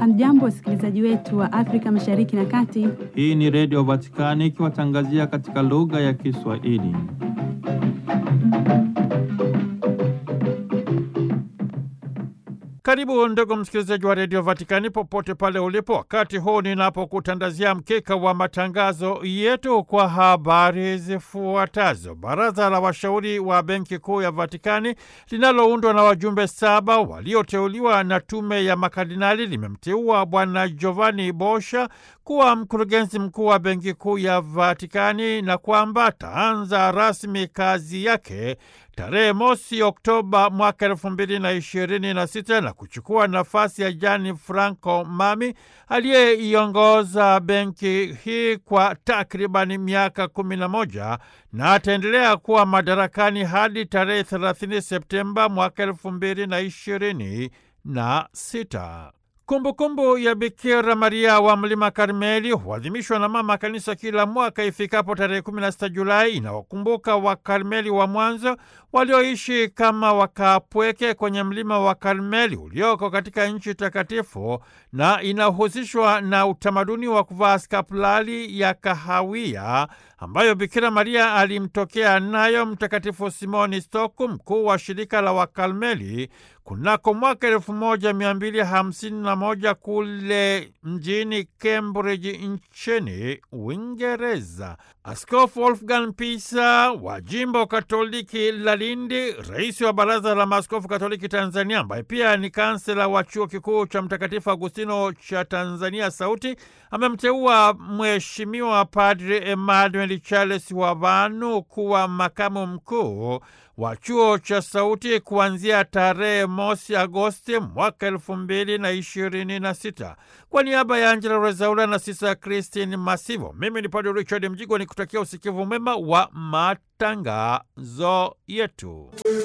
Hamjambo, wasikilizaji wetu wa Afrika Mashariki na Kati. Hii ni Redio Vatikani ikiwatangazia katika lugha ya Kiswahili. Karibu ndugu msikilizaji wa redio Vatikani popote pale ulipo, wakati huu ninapokutandazia mkeka wa matangazo yetu kwa habari zifuatazo. Baraza la washauri wa benki kuu ya Vatikani linaloundwa na wajumbe saba walioteuliwa na tume ya makardinali limemteua Bwana Giovanni Bosha kuwa mkurugenzi mkuu wa benki kuu ya Vatikani na kwamba ataanza rasmi kazi yake tarehe mosi Oktoba mwaka elfu mbili na ishirini na sita na kuchukua nafasi ya Gianni Franco Mami aliyeiongoza benki hii kwa takribani miaka kumi na moja na ataendelea kuwa madarakani hadi tarehe 30 Septemba mwaka elfu mbili na ishirini na sita. Kumbukumbu ya Bikira Maria wa Mlima Karmeli huadhimishwa na Mama Kanisa kila mwaka ifikapo tarehe 16 Julai. Inawakumbuka Wakarmeli wa mwanzo walioishi kama wakapweke kwenye mlima wa Karmeli ulioko katika nchi takatifu, na inahusishwa na utamaduni wa kuvaa skapulari ya kahawia ambayo Bikira Maria alimtokea nayo Mtakatifu Simoni Stoku, mkuu wa shirika la Wakarmeli kunako mwaka elfu moja mia mbili hamsini na moja kule mjini Cambridge nchini Uingereza. Askofu Wolfgang Pisa wa jimbo Katoliki la Lindi, rais wa Baraza la Maaskofu Katoliki Tanzania, ambaye pia ni kansela wa chuo kikuu cha Mtakatifu Agustino cha Tanzania Sauti, amemteua Mheshimiwa Padre Emmanuel Charles Wavanu kuwa makamu mkuu wa chuo cha Sauti kuanzia tarehe mosi Agosti mwaka elfu mbili na ishirini na sita. Kwa niaba ya Angela Rezaula na Sisa Christine Masivo, mimi ni Padre Richard Mjigwa ni kutakia usikivu mwema wa matangazo yetu.